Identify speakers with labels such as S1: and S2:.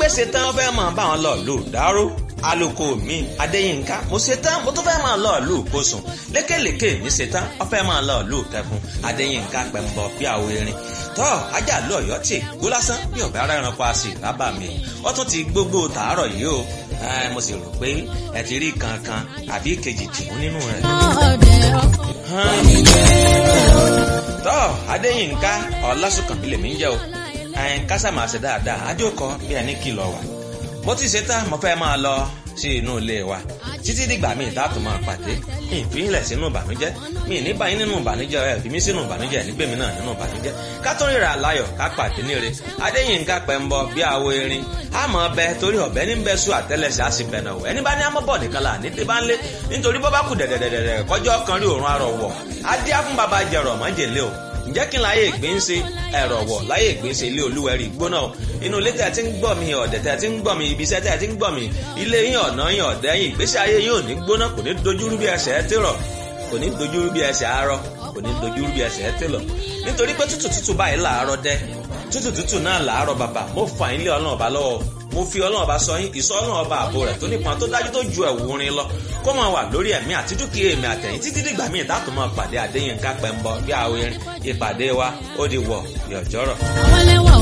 S1: pé ṣetán fẹ́ máa bá wọn lọ lù dáró aloko mi adéyínká mo ṣetán mo tún fẹ́ máa lọ lù kóṣùn lékèlékè mi ṣetán wọ́n fẹ́ máa lọ lù kẹfún adéyínká pẹ̀mbọ bí àwọ erin tọ́ ajá lọ ọ̀yọ́ tì gbó lásán bí ọ̀bẹ ara ẹranko àṣì lábà mi wọ́n tún ti gbogbo tàárọ̀ yìí o mo sì rò pé ẹ ti rí kankan àbí kejì tìmú nínú rẹ̀. tọ́ adéyínká ọlásùnkànmí lèmi ń jẹ́ o kásá máa ṣe dáadáa ajókòó bí ẹni kìlọ̀ wà bó ti ṣe tán mo fẹ́ máa lọ sí inú ilé wa títí dìgbà míì dáàtò máa pàdé mi ì fílẹ̀ sínú ìbànújẹ́ mi ì ní báyìí nínú ìbànújẹ́ ẹ̀ fi mí sínú ìbànújẹ́ ẹ̀ nígbèmí náà nínú ìbànújẹ́ ká tó ríra láyọ̀ ká pàdé níre adéyínká pẹ̀mbọ bí àwo erin àmọ́ ọbẹ̀ torí ọ̀bẹ ní bẹ́ẹ̀ sùn àtẹ́lẹsẹ̀ á sì bẹ̀nà wọ̀ ẹni bá ní amọ́bọ̀ nìkan là ní tí bá ń lé nítorí bọ́ bá kù dẹ̀dẹ̀dẹ̀dẹ̀ kọjọ́ kan rí òórùn arọ̀ wọ̀ adé á fún baba jẹ̀rọ̀ mọ́jèlé o ǹjẹ́ kí n láyé ìgbín ṣe ẹ̀rọ̀ wọ̀ láyé ìgbín ṣe ilé olúwẹ̀rí gbóná inú ilé tẹ̀ tí ń gbọ́ mi ọ̀dẹ̀ tẹ̀ tí ń gbọ́ mi ibi iṣẹ́ tẹ̀ tí ń gbọ́ mi ilé yín ọ̀nà yín ọ̀dẹ̀ yín ìgbésí ayé yín ò ní gbóná kò ní dojúrú bí ẹsẹ̀ ẹ tèrọ̀ kò ní dojúrú bí ẹsẹ̀ arọ kò ní dojúrú bí ẹsẹ̀ ẹ tèlọ̀ nítorí pé tútù tútù báyìí làárọ̀ dẹ́ tútù tútù náà làárọ̀ bàbà mo fà yín lé ọlọ́run ọba lọ́wọ́ mo fi ọlọ́run ọba sọ yín ìsọ ọlọ́run ọba àbò rẹ̀ tó nípọn tó dájú tó ju ẹ̀wù orin lọ kó máa wà lórí ẹ̀mí àti dúkìá èmi àtẹ̀yìn títí dìgbà míì tá a tún máa pàdé Adéyínká Pẹ́ńbọ bí àwọn erin ìpàdé wa ó di wọ̀ yọ̀jọ́rọ̀.
S2: àwọn ẹlẹ́wà